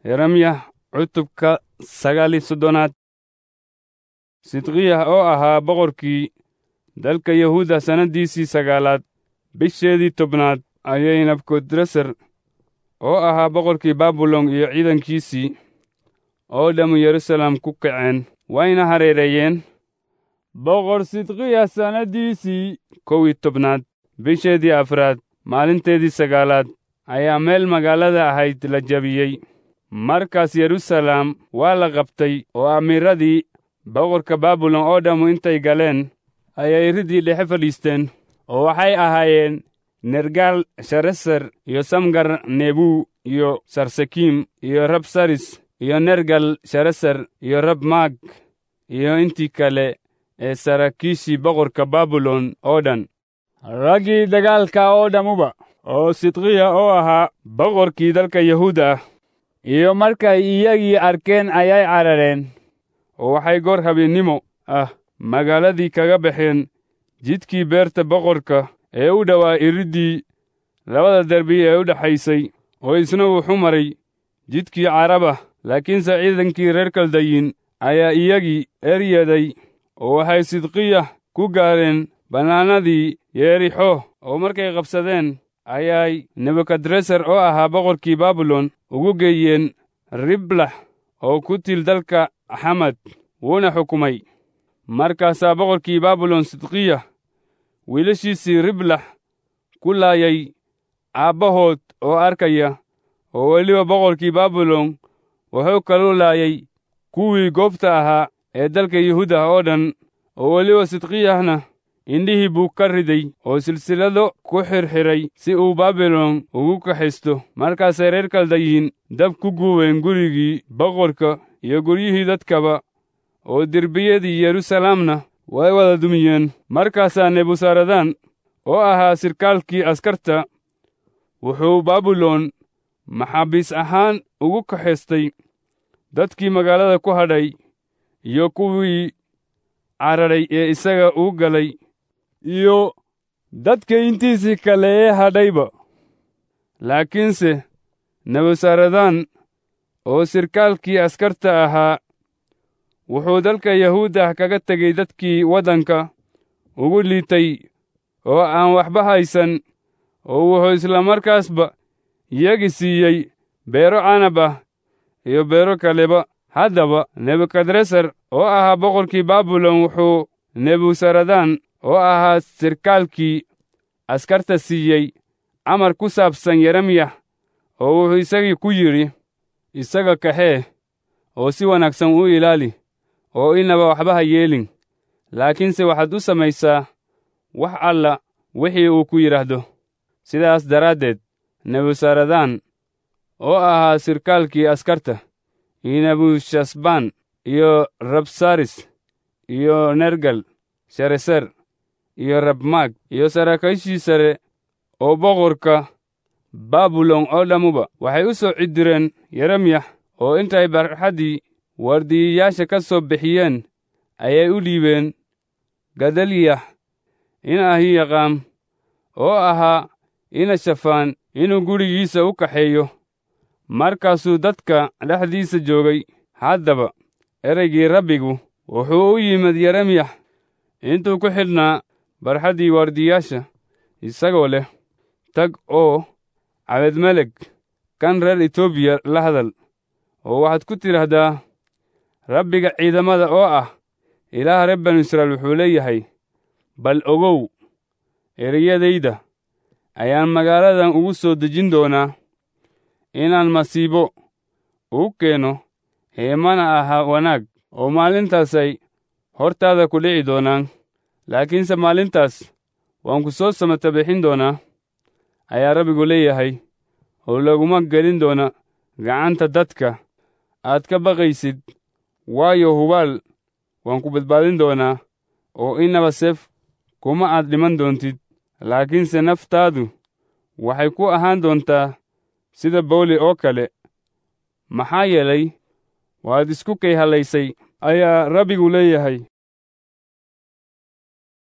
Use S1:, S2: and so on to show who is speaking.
S1: yeremyah cutubka sagaal iyo soddonaad sidqiyah oo ahaa boqorkii dalka yahuuda sannaddiisii sagaalaad bisheedii tobnaad ayay nabukadresar oo ahaa boqorkii baabilon iyo ciidankiisii oo dhammu yerusalem ku kaceen wayna hareereeyeen boqor sidqiya sannaddiisii kow iyo tobnaad bisheedii afraad maalinteedii sagaalaad ayaa meel magaalada ahayd la jabiyey markaas yerusalem waa la qabtay oo amiiradii boqorka baabilon oo dhammu intay galeen ayay ridii dhexe fadhiisteen oo waxay ahaayeen nergal shareser iyo samgar nebu iyo sarsekiim iyo rabsaris iyo nergal shareser iyo rabmaag iyo intii kale ee saraakiishii boqorka baabilon oo dhan raggii dagaalka oo dhammuba oo sidqiya oo ahaa boqorkii dalka yahuuda ah iyo markay iyagii arkeen ayay carareen oo waxay goor habeennimo ah magaaladii kaga baxeen jidkii beerta boqorka ee u dhowaa iriddii labada derbi ee u dhexaysay oo isna wuxuu maray jidkii caraba laakiinse ciidankii reer kaldayin ayaa iyagii eryaday oo waxay sidqiya ku gaareen bannaanadii yeerixo oo markay qabsadeen ayay nebukadresar oo ahaa boqorkii baabilon ugu geeyeen riblax oo ku til dalka xamad wuuna xukumay markaasaa boqorkii baabilon sidqiya wiilashiisii riblax ku laayay aabbahood oo arkaya oo weliba boqorkii baabilon wuxuu kalu laayay kuwii goobta ahaa ee dalka yuhuuda oo dhan oo weliba sidqiyahna indhihii buu ka riday oo silsilado ku xirxiray si uu baabilon ugu kaxaysto markaasay reer kaldayin dab ku guubeen gurigii boqorka iyo guryihii dadkaba oo derbiyadii yerusalemna way wada dumiyeen markaasaa nebusaradan oo ahaa sirkaalkii askarta wuxuu baabilon maxaabiis ahaan ugu kaxaystay dadkii magaalada ku hadhay iyo kuwii cararay ee isaga uu galay iyo dadka intiisii kale ee hadhayba laakiinse nebusaradan oo sirkaalkii askarta ahaa wuxuu dalka yahuudah kaga tegey dadkii waddanka ugu liitay oo aan waxba haysan oo wuxuu isla markaasba iyagi siiyey beero canab ah iyo beero kaleba haddaba nebukadresar oo ahaa boqorkii baabilon wuxuu nebusaradan oo ahaa sirkaalkii askarta siiyey amar ku saabsan yeremyah oo wuxuu isagii ku yidhi isaga kaxee oo si wanaagsan u ilaali oo inaba waxba ha yeelin laakiinse waxaad u samaysaa wax alla wixii uu ku yidhaahdo sidaas daraaddeed nebusaradan oo ahaa sirkaalkii askarta iyo nebushasban iyo rabsaris iyo nergal shareser iyo rabmaag iyo saraakiishii sare oo boqorka baabilon oo dhammuba waxay u soo cidireen yeremyah oo intay barxaddii waardiyayaasha ka soo bixiyeen ayay u dhiibeen gadaliyah in ahiyaqaam oo ahaa ina shafaan inuu gurigiisa u kaxeeyo markaasuu dadka dhexdiisa joogay haddaba ereygii rabbigu wuxuu u yimid yeremyah intuu ku xidhnaa barxaddii waardiyaasha isagoo leh tag oo cabedmeleg kan reer etoobiya la hadal oo waxaad ku tidhaahdaa rabbiga ciidamada oo ah ilaaha reer banu israa'iil wuxuu leeyahay bal ogow ereyadayda ayaan magaaladan ugu soo dejin doonaa inaan masiibo uu keeno heemana aha wanaag oo maalintaasay hortaada ku dhici doonaan laakiinse maalintaas waan ku soo samata bixin doonaa ayaa rabbigu leeyahay oo laguma gelin doona gacanta dadka aad ka baqaysid waayo hubaal waan ku badbaadin doonaa oo inaba seef kuma aad dhiman doontid laakiinse naftaadu waxay ku ahaan doontaa sida bawli oo kale maxaa yeelay waad isku kay hallaysay ayaa rabbigu leeyahay